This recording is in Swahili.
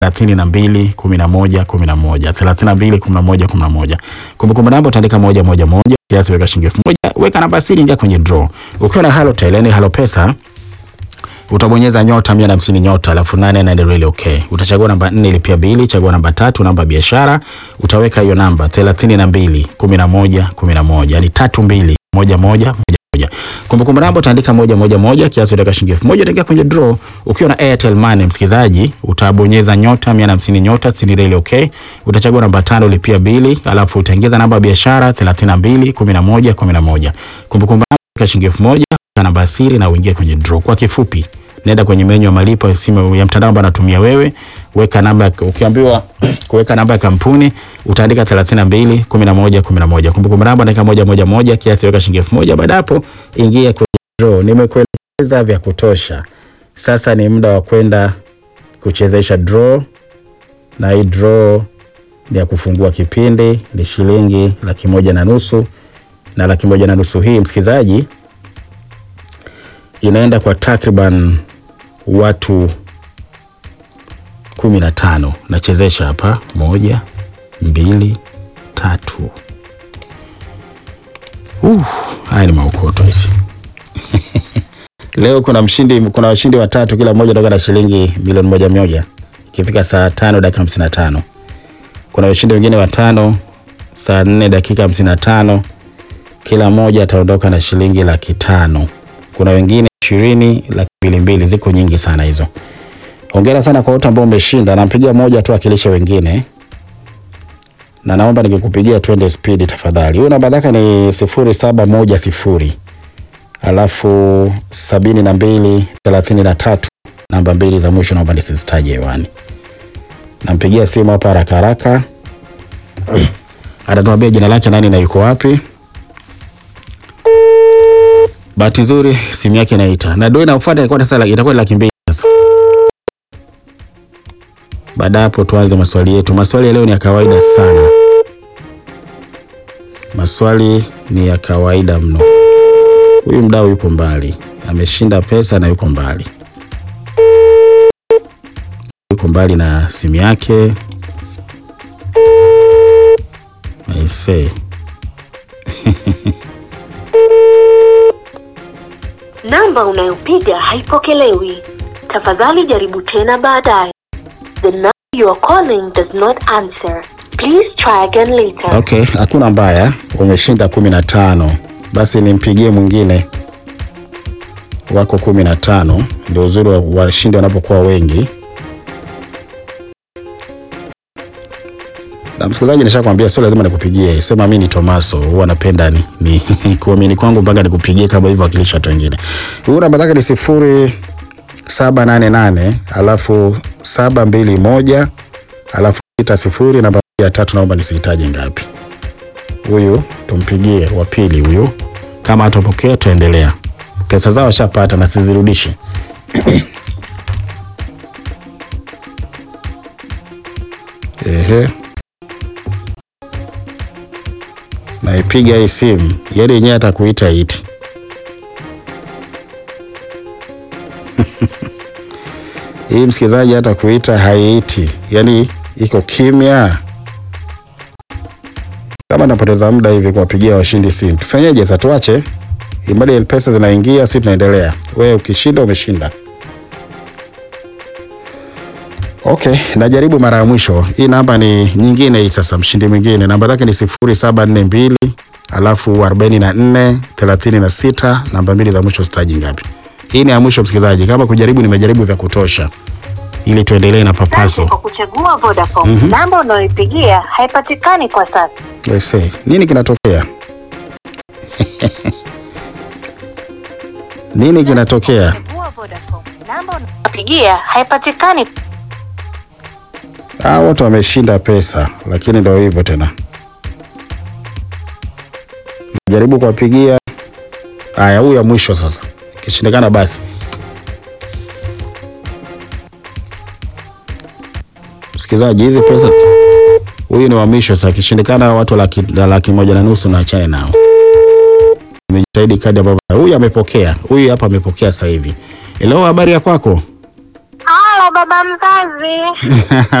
thelathini na mbili kumi na moja kumi na moja thelathini na mbili kumi na moja kumi na moja Kumbukumbu namba utaandika moja moja moja, kiasi weka shilingi elfu moja weka namba siri, ingia kwenye draw. Ukiwa na Halotel yani Halo Pesa utabonyeza nyota mia na hamsini nyota alafu nane nane really okay. Utachagua namba nne ilipia bili, chagua namba tatu namba biashara, utaweka hiyo namba thelathini na mbili kumi na moja kumi na moja yani tatu mbili moja moja moja moja. Kumbukumbu namba utaandika moja moja moja, kiasi utaweka shilingi elfu moja utaingia kwenye draw. Ukiwa na Airtel Money msikilizaji, utabonyeza nyota mia na hamsini nyota sitini really okay. Utachagua namba tano lipia bili, alafu utaingiza namba ya biashara thelathini na mbili kumi na moja kumi na moja. Kumbukumbu namba utaweka shilingi elfu moja weka namba ya siri na uingie kwenye draw. Kwa kifupi nenda kwenye menyu ya malipo ya simu ya mtandao ambao unatumia wewe, weka namba, ukiambiwa kuweka namba ya kampuni utaandika 32 11 11. Kumbukumbu namba andika moja moja moja, kiasi weka shilingi elfu moja. Baada hapo ingia kwenye draw. Nimekueleza vya kutosha, sasa ni muda wa kwenda kuchezesha draw, na hii draw ni ya kufungua kipindi, ni shilingi laki moja na nusu, na laki moja na nusu hii msikilizaji inaenda kwa takriban watu kumi na tano. Nachezesha hapa moja, mbili, tatu. Uh, haya ni maukoto hizi. Leo kuna mshindi, kuna washindi watatu, kila mmoja toka na shilingi milioni moja moja ikifika saa tano dakika hamsini na tano. Kuna washindi wengine watano saa nne dakika hamsini na tano, kila mmoja ataondoka na shilingi laki tano. Kuna wengine ishirini laki mbili mbili, ziko nyingi sana hizo. Hongera sana kwa wote ambao umeshinda. Nampigia moja tu akilisha wengine, na naomba nikikupigia twende spidi tafadhali. Huyu namba yake ni sifuri saba moja sifuri alafu sabini na mbili thelathini na tatu namba mbili za mwisho naomba nisizitaje hewani. Nampigia simu hapa haraka haraka, atatuambia jina lake nani na yuko wapi. Bahati nzuri simu yake inaita na ndio inafuata, itakuwa sasa itakuwa laki mbili sasa. Baada hapo tuanze maswali yetu. Maswali ya leo ni ya kawaida sana, maswali ni ya kawaida mno. Huyu mdau yuko mbali, ameshinda pesa na yuko mbali, yuko mbali na simu yake. I say Namba unayopiga haipokelewi. Tafadhali jaribu tena baadaye. The number you are calling does not answer. Please try again later. Okay, hakuna mbaya, umeshinda kumi na tano. Basi nimpigie mwingine, wako kumi na tano. Ndio uzuri wa washindi wanapokuwa wengi. Na msikilizaji, nishakwambia sio lazima nikupigie, sema mimi ni Tomaso, huwa napenda ni, ni kuamini kwangu mpaka nikupigie kama hivyo wakilisha watu wengine. Huyu namba yake ni sifuri saba nane nane alafu saba mbili moja alafu sita sifuri namba ya tatu, naomba nisihitaji ngapi. Huyu tumpigie wa pili huyu, kama atapokea tuendelea. Pesa zao washapata na sizirudishe. Ehe. Naipiga hii simu, yeye yenyewe atakuita iti. Hii msikilizaji hata kuita haiiti, yaani iko kimya. Kama napoteza muda hivi kuwapigia washindi simu, tufanyeje sasa? Tuache imali pesa zinaingia, si tunaendelea. Wewe ukishinda umeshinda. Okay, najaribu mara ya mwisho. Hii namba ni nyingine hii sasa, mshindi mwingine namba yake ni sifuri saba nne mbili alafu arobaini na nne thelathini na sita namba mbili za mwisho sitaji ngapi. Hii ni ya mwisho msikilizaji, kama kujaribu nimejaribu vya kutosha, ili tuendelee na papaso. Asante kwa kuchagua Vodacom. Namba unayoipigia haipatikani kwa sasa. I say, nini kinatokea? nini kinatokea? Chagua Vodacom. Namba unayopigia haipatikani. Ah, wote wameshinda pesa, lakini ndio hivyo tena. Jaribu kuwapigia. Haya, huyu ya mwisho sasa, kishindikana basi. Msikilizaji, hizi pesa, huyu ni wa mwisho sasa. Kishindikana watu laki, laki moja na nusu na achane nao. Nimejitahidi kadi ambavyo huyu amepokea, huyu hapa amepokea sasa hivi. Hello, habari ya kwako? Halo baba mzazi.